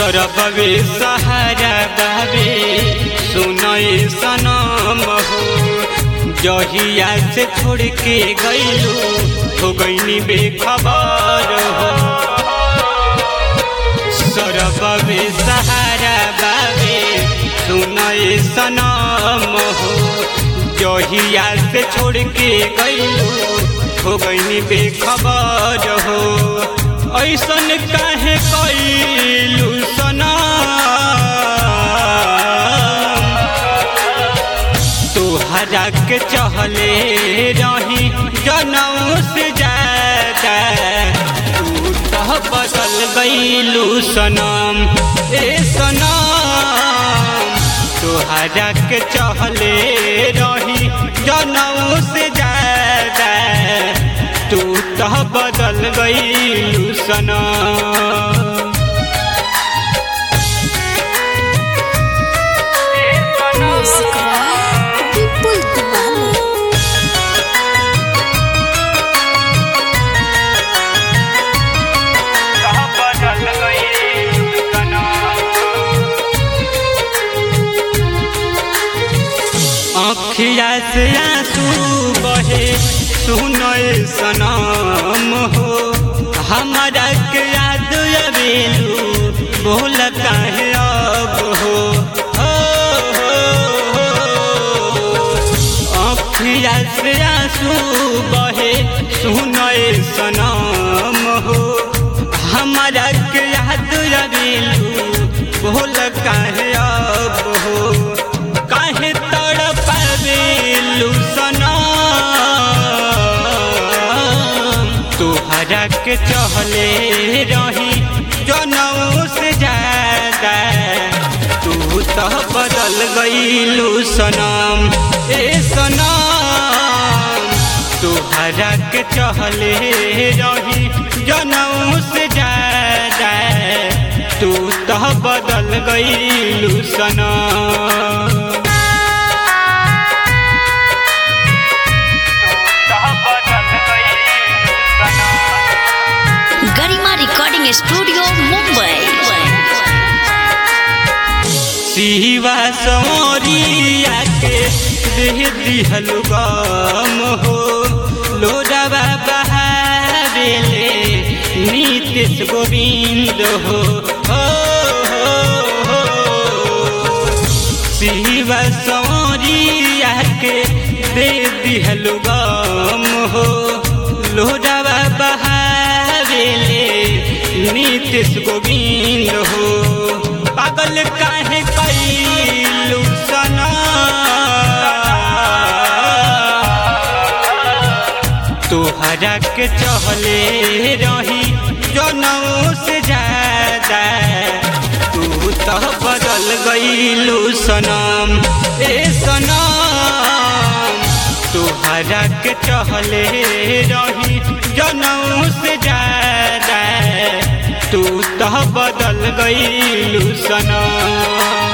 सरबवे सहारा बाबे सुनय सनम हो जहिया से छोड़ के गईलू हो गईनी बेखबर हो सरबवे सहारा बाबे सुनय सनम हो जहिया से छोड़ के गईलू हो गईनी बेखबर हो ऐसन काहे कैलू सना तोहरा के चहले रही जनऊ से ज्यादा तू तो बदल गईलू सनम ए सनम तोहरा के चहले रही जनऊ से ज्यादा तू तो बदल गईलू सनम Music by People Diwali. अखिया से आंसू बहे सुनय सनम हो हमारा के याद अबेलू बोल काहे अब हो हो, हो, हो। अखिया से आंसू बहे सुनय सनम हो हमारा के याद अबेलू बोल काहे अब हो काहे तड़पावेलू सनम तोहरा के चहले रही जनऊ से ज्यादा तू तो बदल गईलू सनम ए सनम तोहरा के चहले रही जनऊ से ज्यादा तू तो बदल गईलू सनम गरिमा रिकॉर्डिंग स्टूडियो मुंबई शिवा सौरिया के देह दिहल गम हो लोडवा बहारेले नीतीश गोविंद हो हो, हो, हो। शिवा सौरिया के दे दिहल गम हो लोडवा बहारेले नीतीश गोविंद हो पागल काहे कैलू सना तोहरा के चहले रही जनऊ से ज्यादा तू तो बदल गईलू सनम ए सनम तोहरा के चहले रही जनऊ से ज्यादा तू तो बदल गईलू सनम